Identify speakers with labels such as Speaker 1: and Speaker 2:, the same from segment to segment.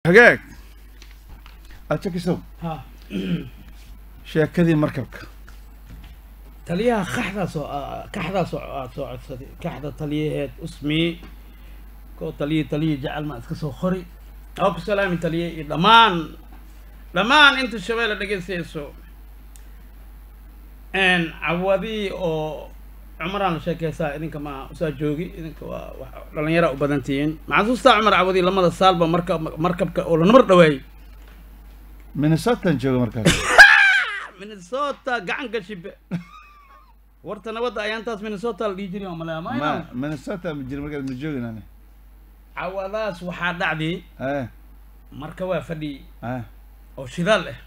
Speaker 1: hagaag ajakisow
Speaker 2: ha
Speaker 1: sheekadii markabka
Speaker 2: taliyaha kaxdaasoo kaxdaasoo aad soo codsaday kaxda taliyaheed usmi koo taliya taliya jecel ma iska soo qori oo ku salaami taliye iyo dhammaan dhammaan inta shabeelle dhegeystayso cawadii oo cumaraan la sheekeysaa idinka ma usaa joogi idinka waa wax dhallinyara u badan tihiin maxasuustaa cumar cawadii lamada saalba marka markabka oo la namar dhawaayey
Speaker 1: minnesotan jooga markaas
Speaker 2: minnesota gacanka shibe warta nabadda ayaantaas minnesota la dhihi jiray oo malaya
Speaker 1: ma
Speaker 2: ma
Speaker 1: minnesota ma jira markaas ma joogin ani
Speaker 2: cawadaas waxaa dhacdi
Speaker 1: eh
Speaker 2: marka waa fadhi
Speaker 1: eh
Speaker 2: oo shidaal ah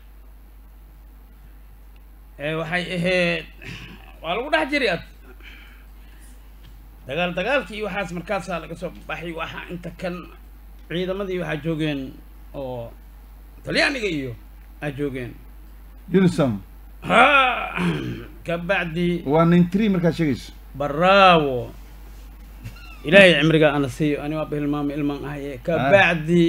Speaker 2: ee waxay ahayd waa lagu dhex jiri ad dagaal dagaalkii iyo waxaas markaasaa laga soo baxay waxaa inta kan ciidamadii waxaa joogeen oo talyaaniga iyo aa joogeen
Speaker 1: unisom
Speaker 2: ha kabacdi
Speaker 1: waa nin tree markaad sheegayso
Speaker 2: baraawo ilaahay cimriga ana siiyo ani waa bahilmaama ilmaan ahaye kabacdi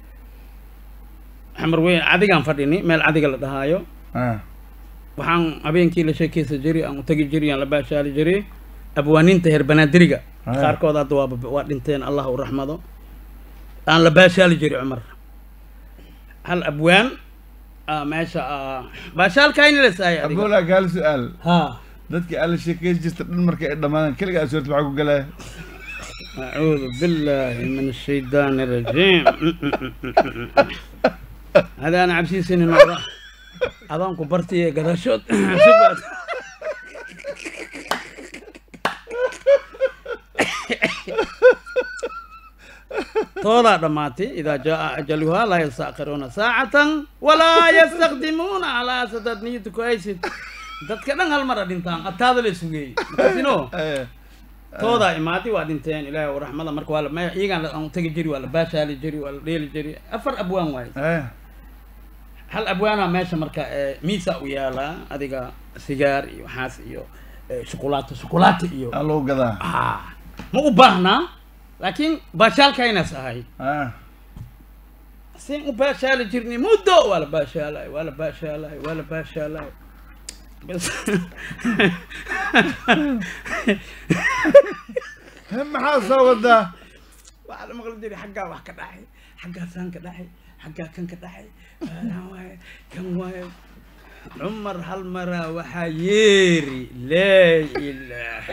Speaker 2: xamar weyn cadigaan fadhini meel cadiga la dhahaayo
Speaker 1: ah
Speaker 2: waxaan habeenkii la sheekeysa jiri aan u tagi jiri aan la baashaali jiri abwaaniinta heer banaadiriga
Speaker 1: Ah.
Speaker 2: qaarkood hadda waa waa dhinteen allah u raxmado aan la baashaali jiri cumar hal abwaan ah, meesha ah, baashaalkayni la saayay adiga
Speaker 1: aboolaa gaal su-aal
Speaker 2: ha
Speaker 1: dadkii alla sheekeysi jirta dhan markay ay dhammaadaan keligaa suurta maxaa ku galaya
Speaker 2: أعوذ بالله من الشيطان الرجيم هذا أنا عبسي سنين مرة أظن كبرتي قداشوت شوف طولا دماتي إذا جاء أجلها لا يستأخرون ساعة ولا يستخدمون على سدد نيت كويس dadka dhan hal mar a dhintaan ataada la sugayey makasino
Speaker 1: eh
Speaker 2: toodaa imaatay waa dhinteen ilaahay u raxmada marka waa la ma iyagaan la- aan tegi jiri waa la baashaali jiri waa la dheeli jiri afar abwaan waaye
Speaker 1: eh
Speaker 2: hal abwaana meesha marka ee, miisa u yaalaa adiga sigaar iyo waxaas iyo ee, shukulaato shukulaato iyo
Speaker 1: aa lagu gadaa
Speaker 2: Ah, ma u baahnaa laakiin baashaalkaynaas ahay
Speaker 1: ah
Speaker 2: sin u baashaali jirnay muddo waa la baashaalay waa la baashaalay waa la baashaalay bas
Speaker 1: he maxaa soo wadaa
Speaker 2: waxaa la maqli jiray xaggaa wax ka dhacay xaggaasaan ka dhacay xaggaa kan ka dhacay waalan waaye kan waaye cumar hal maraa waxaa yeeri laa ilaaha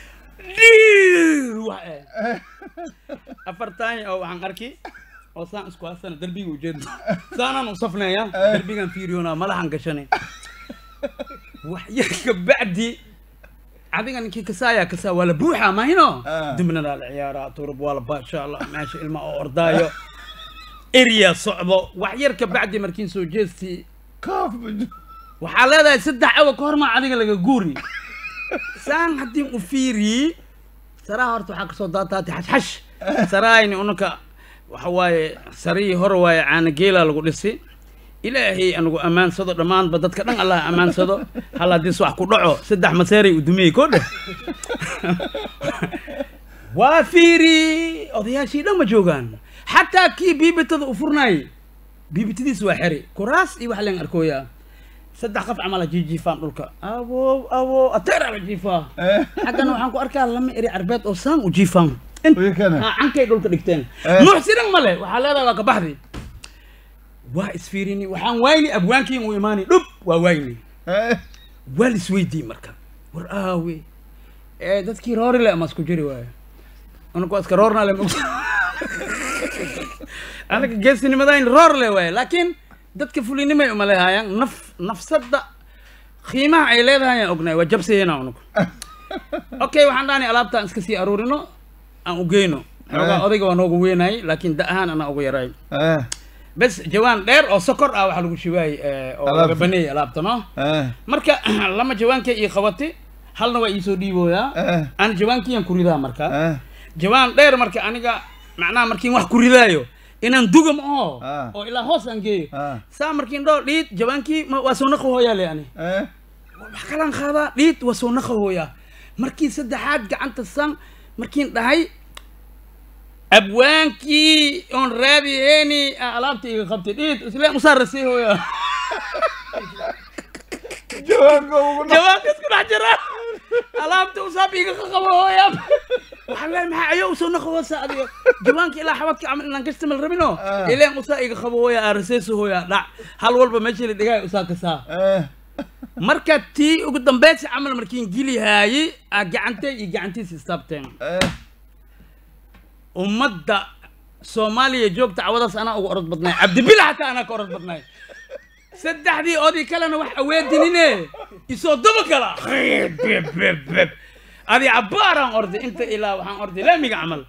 Speaker 2: dhiir wax eh afartaan oo waxaan arki oo saan isku haysana derbiga ujeedo saanaan u safnaya derbigan fiiriyona madaxan gashanay wax yar kabacdi adiga ninkii kasaaya kasaa waa la buuxa mahino
Speaker 1: Ah.
Speaker 2: dibna la ciyaaraa turub waa la baasha allah meesha ilma oo ordaayo erya socdo wax yar kabacdi markiin soo jeestii
Speaker 1: koof
Speaker 2: waxaa leedahay saddex awa ka hormaa adiga laga guuri saan haddii u fiiriyi saraa horta waxaa kasoo daataati xashxash saraayni unaka waxa waaye sarihii hore waaye caana geelaa lagu dhisi ilaahay anagu ammaansado dhammaanba dadka dhan allah ammaansado hal haddiis wax ku dhaco saddex maseeray u dumiyey ko dheh waa fiiri odayaashii dhan ma joogaan xataa kii biibitada u furnaayey biibitadiis waa xeri kuraas iyo wax leen arkooyaa saddex qof camal a jiijiifaan dhulka awow awow ateera la jiifaa
Speaker 1: eh
Speaker 2: xaggana waxaan ku arkaa lama eri carbeed oo saan u jiifaan
Speaker 1: Wiilkana?
Speaker 2: Ha, cankay dhulka dhigteen
Speaker 1: Eh.
Speaker 2: nuuxsidan male waxaa leedahay waa ka baxdi waa isfiirini waxaan wayni abwaankiin u imaani dhub waa wayni
Speaker 1: eh
Speaker 2: waa lisweydii marka war aawe ee dadkii roori le ama isku jiri waayo anagu waa iska roorna le mog anaga geesinimadaan roor le waaye laakiin dadka fulinimay uma leehayaan naf nafsadda qiimaha ay leedahay aan ognahay waa jabsayena unugu okay waxaan dhahnay alaabtaan iska sii aruurino aan u geyno xoogaa
Speaker 1: Eh.
Speaker 2: odayga waa noogu weynayay laakiin da ahaan anaa ugu yaraay
Speaker 1: eh
Speaker 2: bes jawaan dheer oo sokor ah waxaa lagu shibaayay oo laga
Speaker 1: Alaabta.
Speaker 2: baneeyay alaabta no
Speaker 1: eh
Speaker 2: marka lama jawaankay ii qabati halna waa iisoo dhiibooyaa
Speaker 1: eh
Speaker 2: aan jawaankiyaan ku ridaa marka
Speaker 1: eh
Speaker 2: jawaan dheer marka aniga macnaha markiin wax ku ridaayo inaan duga ma aho
Speaker 1: Ah.
Speaker 2: oo ilaa hoos aan geeyo
Speaker 1: ah
Speaker 2: saa markiin dhoo dhiid jawaankii ma- waa soo naqa hooyaa le ani
Speaker 1: eh
Speaker 2: wax kalaan qaadaa dhiid waa soo naqa hooyaa markii saddexaad gacanta san markiin dhahay abwaankii oon raadiheeni alaabta iga qabtay dhiid isleen usaarasii hooya
Speaker 1: jawaabka ugu dha-
Speaker 2: jawaabka isku dhex jira alaabta usaab iga qabo hooya waxaan leeyahay maxaa ayo usoo naqawasa adiga jawaanka ilaa xabadka camal inaan kastamal rabino
Speaker 1: Ah.
Speaker 2: ileen usaa iga qabo hooya araseesu hooya dhac hal walba meeshii la dhigaayo usaa kasaa
Speaker 1: Eh,
Speaker 2: marka tii ugu dambaysi camal markiin gelihaayey aa gacantay iyo gacantiisa istaabteen
Speaker 1: eh,
Speaker 2: ummadda soomaaliya joogta cawadaas anaa uga orod badnay cabdibila xataa anaa ka orod badnay saddexdii odii kalena wax aweedinine isoo daba gala beb adi cabbaaraan orday inta ilaa waxaan orday laamiga camal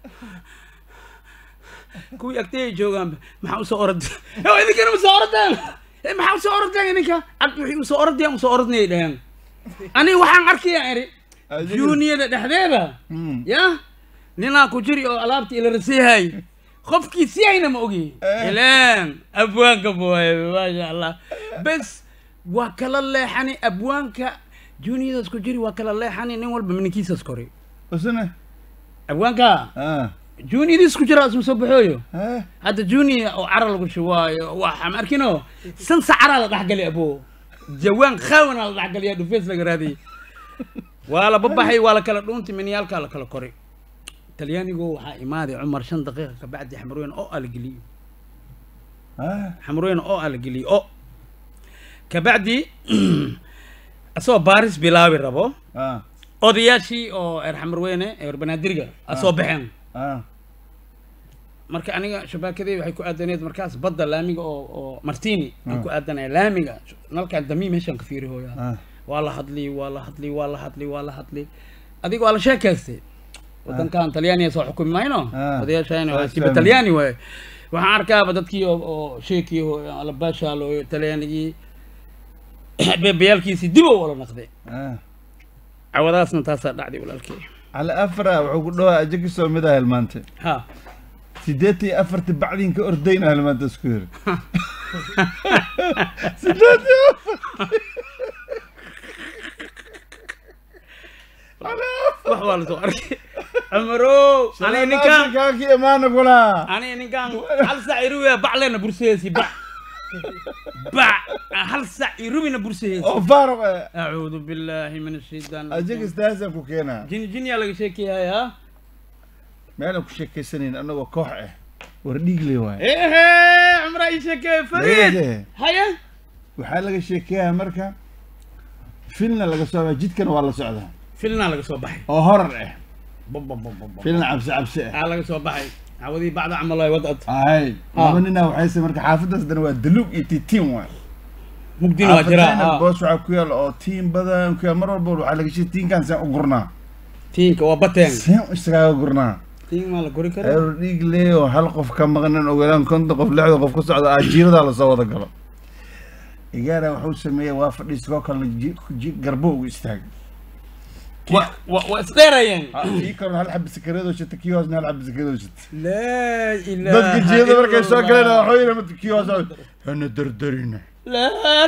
Speaker 2: kuwii agtayay joogaan maxaa usoo orday o idinkana usoo ordeen Eh, maxaa usoo ordeen idinka cabdi wixii usoo ordayaan usoo ordnayay dhaheen aniga waxaan arkayaan eri
Speaker 1: Adiga-
Speaker 2: juuniyada dhexdeeda
Speaker 1: mm.
Speaker 2: ya ninaa ku jiri oo alaabta ila rasiihay qofkii siyayna ma ogi
Speaker 1: Eh.
Speaker 2: ileen abwaanka booye maasha allah bes waa kala leexani abwaanka juuniyadaas ku jiri waa kala leexani nin walba mininkiisaas koray
Speaker 1: Usna?
Speaker 2: abwaanka
Speaker 1: Ah,
Speaker 2: juuniyadiis ku jira isma soo baxooyo
Speaker 1: eh,
Speaker 2: hadda juniya oo cara lagu shubaayo waxaa ma arkino sansa caraa la dhexgali abo jawaan khaawana la dhexgaliya dhufees laga raadiyey waa la babaxay waa la kala dhuuntay miniyaalkaa la kala koray talyaanigu waxaa imaaday cumar shan daqiiqa kabacdi xamrweyn oo aa la geliyey
Speaker 1: ah,
Speaker 2: xamrweyn oo aa la geliyey o kabacdi asagoo baaris bilaabi rabo
Speaker 1: ah,
Speaker 2: odayaashii oo eer xamrweyne eer banaadirga asoo baxeen
Speaker 1: ah,
Speaker 2: marka aniga shabaakadey waxay ku aadaneed markaas badda laamiga oo oo martini aan ku aadanaya laamiga nalkaan damiim meeshaan ka fiiri hooyaa
Speaker 1: ah.
Speaker 2: waa la hadli waa la hadli waa la hadli waa la hadli adiga waa la sheekaystay wadankan talyaaniga soo xukumi mayno
Speaker 1: Ah.
Speaker 2: odayaashayna
Speaker 1: Ah,
Speaker 2: waa kiba
Speaker 1: fahmi.
Speaker 2: talyaani waaye waxaan arkaaba dadkii oo oo sheekii alabaashaalo talyaanigii beebayaalkiisii dib oo wala naqday
Speaker 1: ah.
Speaker 2: cawadaasna taasaa dhacday walaalkey
Speaker 1: cali afra wuxuu ku dhawaa aja kasoo mid ah hilmaante
Speaker 2: ha
Speaker 1: sideetan iyo afarti bacdin ka ordayna hilmaanta isku yiri sideetan iyo afar Cali afar.
Speaker 2: wax waa lasoo arkay cumarow aniga ninkaan
Speaker 1: kaaki imaana kulaa
Speaker 2: aniga ninkaan hal sac irubiya bac leena bursaheesi bac bac hal sac irubina bursaheesi
Speaker 1: oo faaruq eh
Speaker 2: acuudu billahi min ashaytaan
Speaker 1: ajaga istaasaan ku keenaa
Speaker 2: jini jiniyaa laga sheekayaya
Speaker 1: meelaan ku sheekaysanayn anagoo koox ah war dhiigle waay
Speaker 2: ehe cumraa ii sheekeeye fariid
Speaker 1: Leede.
Speaker 2: haya
Speaker 1: waxaa laga sheekeeyaa marka filna laga soo jidkana waa la socdaa
Speaker 2: filnaa laga soo baxay
Speaker 1: oo horar ah
Speaker 2: bababababa
Speaker 1: filna cabsi cabsi ah
Speaker 2: aa laga soo baxay cawadii bacda camal ay wadad
Speaker 1: ay
Speaker 2: Ah.
Speaker 1: laba ninaa waxayse marka xaafadaas dana waa daluug iyo titiin waay
Speaker 2: mugdina waa jiraa
Speaker 1: Xaafadayna
Speaker 2: ah.
Speaker 1: boos waxaa ku yaal oo tiin badan ku yaal mar walba waxaa laga sheegay tiinkan seen u gurnaa
Speaker 2: tiinka waa bateen
Speaker 1: seen isagaaga gurnaa
Speaker 2: tiin maa la gori karaa
Speaker 1: eero dhiig lee oo hal qof ka maqnan ogolaan konton qof lixda qof ku socda ajiiradaa lasoo wada galo igaara wuxuu sameeyey waa fadhiiskoo kalena ji- ji- garbo ugu istaagay
Speaker 2: Wa- wa- waa isdheerayeen
Speaker 1: Ah, kii kalena hal xabi sakareedoo shita kii hoosna hal xabi sakareedoo shita
Speaker 2: laa ilaaha
Speaker 1: dadka jiyada markay soo
Speaker 2: illallah.
Speaker 1: galeen waxuu yidhi marka kii hoos hana dardarina
Speaker 2: laa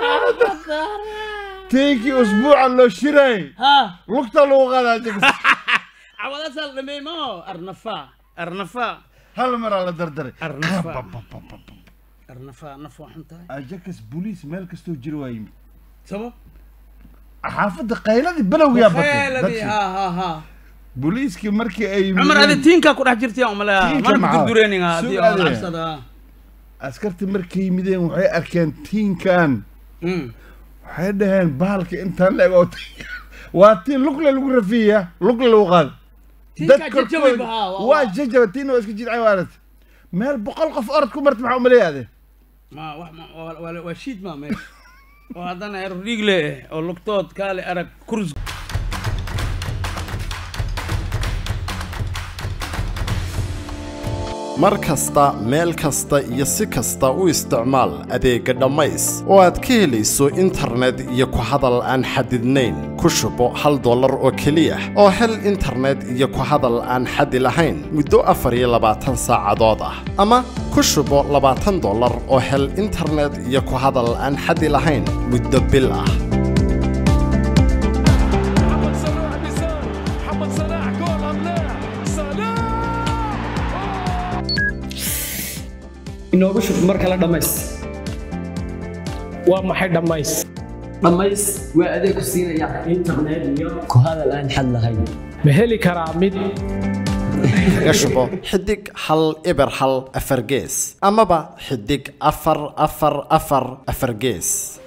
Speaker 1: tiinkii usbuuca loo shiray
Speaker 2: ha
Speaker 1: lugta lagu qaadaa jagas
Speaker 2: cawadasaa la dhameey mao arnafa arnafa
Speaker 1: hal maraa la dardaray
Speaker 2: arnafa arnafa naf waa xun tahay
Speaker 1: ajakas boliis meel kastoo jira waa yimid
Speaker 2: sabab
Speaker 1: xaafadda qayladii balowgiyaa
Speaker 2: Khayladii,
Speaker 1: batay
Speaker 2: ha ha ha
Speaker 1: boliiskii markii ay
Speaker 2: cumar adi
Speaker 1: yimideen
Speaker 2: tiinkaa ku dhex jirtay umaleya
Speaker 1: Tiinka
Speaker 2: mana
Speaker 1: maxaa?
Speaker 2: kudureeninga hadii
Speaker 1: Sug
Speaker 2: oo
Speaker 1: adee.
Speaker 2: cabsada
Speaker 1: askartii markay yimideen waxay arkeen tiinkan
Speaker 2: Mm.
Speaker 1: waxay dhaheen bahalka intaan la eg oo tiinka- waa tiin lugle lagu rafiya lugle lagu qaada
Speaker 2: Tiinkaa jajabay bahaa, waa-
Speaker 1: waa jajaba tiina waa iska jidcay waarata meel boqol qof orod ku marta maxaa umaleeyaade
Speaker 2: ma wax ma waa- waa waa shiid ma meesha oo haddana er dhiigle eh oo lugtood kaale arag kurus
Speaker 3: mar kasta meel kasta iyo si kasta u isticmaal adeegga dhammays oo aad ka helayso internet iyo ku hadal aan xadidnayn ku shubo hal dollar oo keliya oo hel internet iyo ku hadal aan xadi lahayn muddo afar iyo labaatan saacadood ah ama ku shubo labaatan dollar oo hel internet iyo ku hadal aan xadi lahayn muddo bil ah
Speaker 4: محمد صلاح بيسار محمد صلاح جول ام لا صلاح inoogu shub mar kale dhammays
Speaker 5: waa maxay dhammays
Speaker 4: dhammays waa adeeg ku siinaya internet iyo ku hadal aan xad lahayn
Speaker 5: ma heli karaa mid
Speaker 3: kaga shubo xidig hal eber hal afar gees amaba xidig afar afar afar afar gees